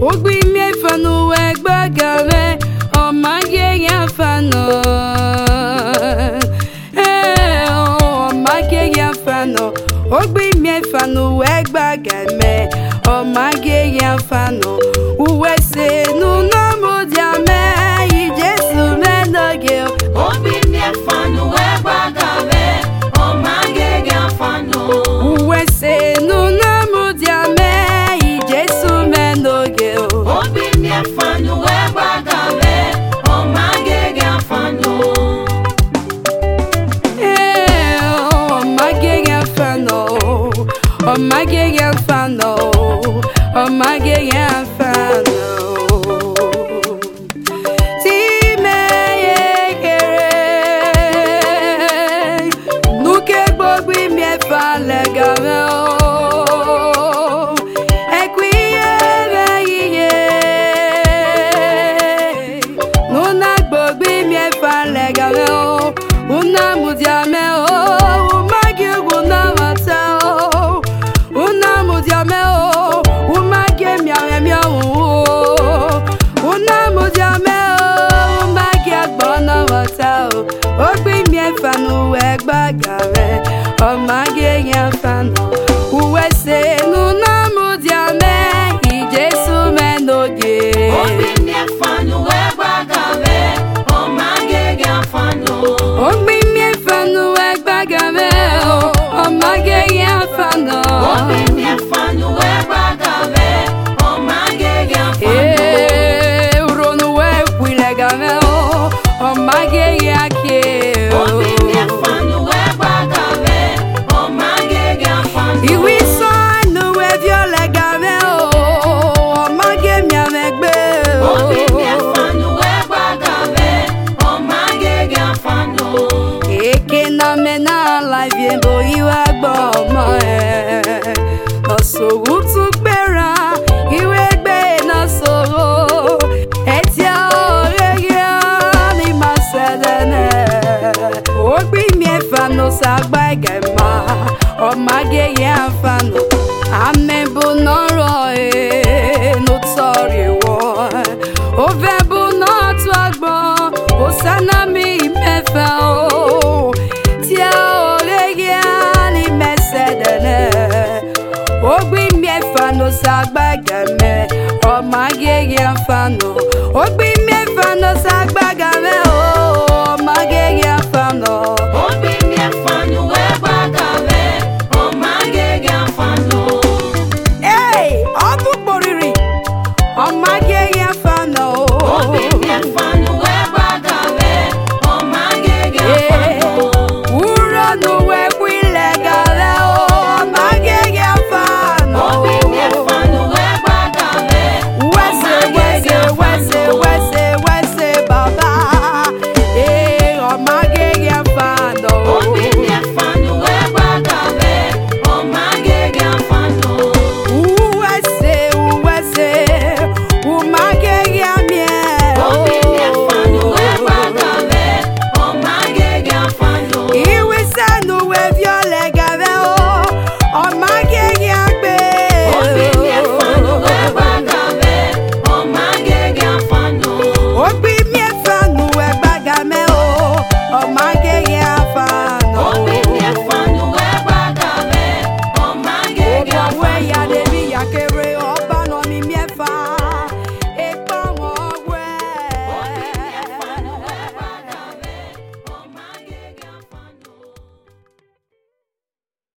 ogbimi fanu egbagame ọmage ya fanu ọmage ya fanu ogbimi fanu egbagame ọmage ya fanu uwe se nuna modiame ijesu menoge Obi mi fanu egbagame, ọmagege afanu. uwe se nuna modiame ijesu menoge Obi mi fanu egbagame, ọmagege afanu. ọmagege fano ọmagege fano ọmagege fano timeyekere nuke gbogbo imiefa legame o ekwiye iye nuna gbogbo imiefa legame o una mudiame o umagi una mata o una mudiame o umagi miame miawu o una mudiame o umagi agbona mata o ogbi miefa nuwe gbagare ọmagi yefano uwe se nuna mudiame ijesu menoge. Obi mi fanu egbagame, ọmagege afanu. Ogbimi fanu egbagame o, ọmọge yẹn fanu. Obi mi fanu egbagame, ọmagege afanu. Ee, uronu ekwile game o, ọmọge yẹn ake o. Obi mi fanu egbagame, ọmagege afanu. Iwi sanu eviole game o, ọmọge miamegbe o. Obi mi fanu egbagame, ọmagege afanu. Eke na mena life yẹn bo iwe gbọ́ ọmọ ẹ̀. Ọ̀ṣọ́wù tún gbéra, ìwé gbé iná sọ̀rọ̀. Ẹtí ọ̀rẹ́ yẹn ni màá ṣẹlẹ̀ náà. Ó gbí mi ẹ̀fà ló ṣàgbá ẹ̀gẹ̀ mọ́. Ọ̀màgé yẹn fà nù. Àmẹ́bù náà rọ̀ ẹ́ ló tọ̀rì wọ̀. Ó fẹ́ bù náà tó àgbọ̀n. Ó sáná mi mẹ́fà o. Tí a ò lè yẹ ni mẹ́sẹ̀dẹ̀ náà. Ogbi miefa no sagbagame, ọmọge yẹn fa no. Ogbi